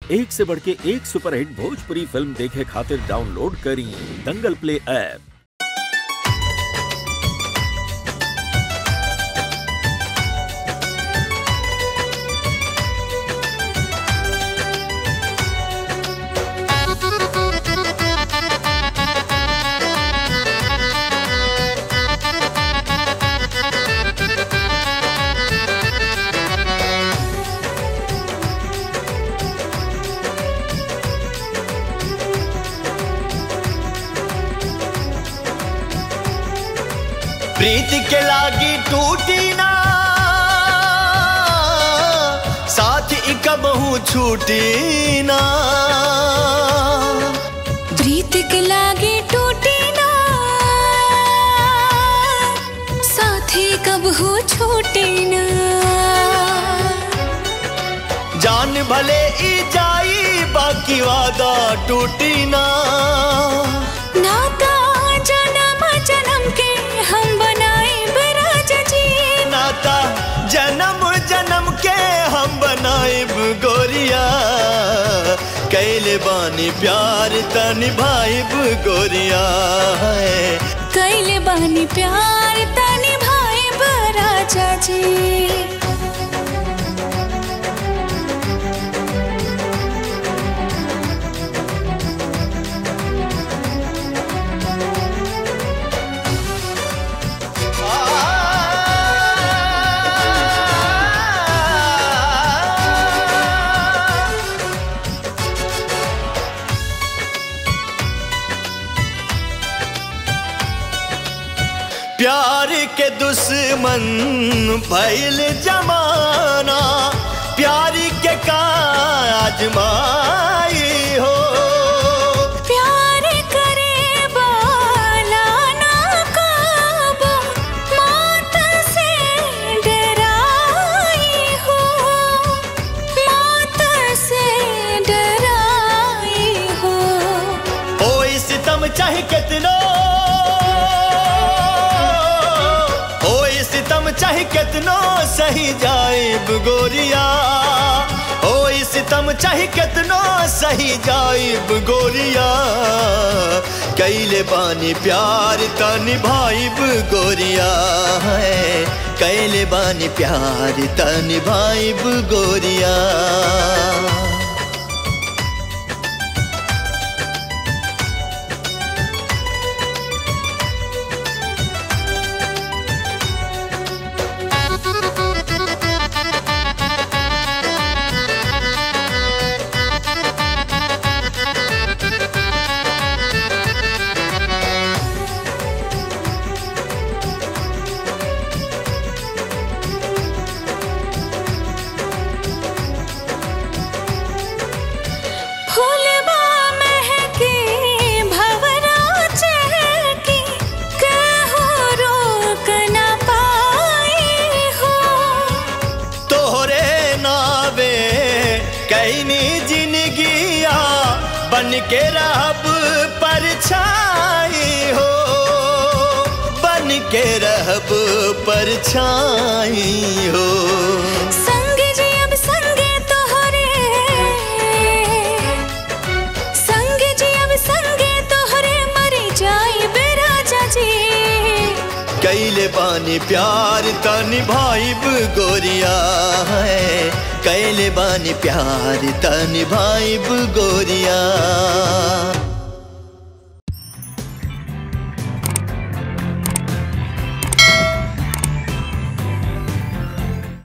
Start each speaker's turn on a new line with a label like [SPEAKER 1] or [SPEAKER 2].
[SPEAKER 1] एक से बढ़ के एक सुपरहिट भोजपुरी फिल्म देखे खातिर डाउनलोड करी दंगल प्ले ऐप
[SPEAKER 2] प्रीत के लागी टूटी ना साथ ही कबहू छूटी ना
[SPEAKER 3] प्रीत के लागे टूटी ना साथी कब हो छोटे ना
[SPEAKER 2] जान भले ई जाई बाकी वादा टूटी ना
[SPEAKER 3] नाता जन्म जन्म के हम बनाए बराज जी
[SPEAKER 2] नाता जन्म जन्म के हम बनाइब गोरिया कैले बानी प्यार त निभाइब गोरिया है
[SPEAKER 3] कैले बानी प्यार तनी भाई बराजा जी
[SPEAKER 2] प्यार के दुश्मन भैल जमाना प्यार के का आजमाई हो
[SPEAKER 3] प्यार करे बाला ना काबू मौत से डराई हो मौत से डराई हो
[SPEAKER 2] ओ सितम चाहे कितनो ओ सितम चाहे कितनो सही जाइब गोरिया ओ सितम चाहे कितनो सही जाइब गोरिया कैले बानी प्यार त निभाइब गोरिया है कैले बानी प्यार त निभाइब गोरिया
[SPEAKER 3] फूलबा महके भवरा चहके कहो रोक न पाई हो
[SPEAKER 2] तोहरे नावे कैनी जिंदगिया बन के रहब परछाई हो बन के रहब परछाई हो
[SPEAKER 3] संग जी अब संगे तोहरे संग जी अब संगे तोहरे मरी जाई बेराजा जी
[SPEAKER 2] कैले बानी प्यार त निभाइब गोरिया है कैले बानी प्यार त निभाइब गोरिया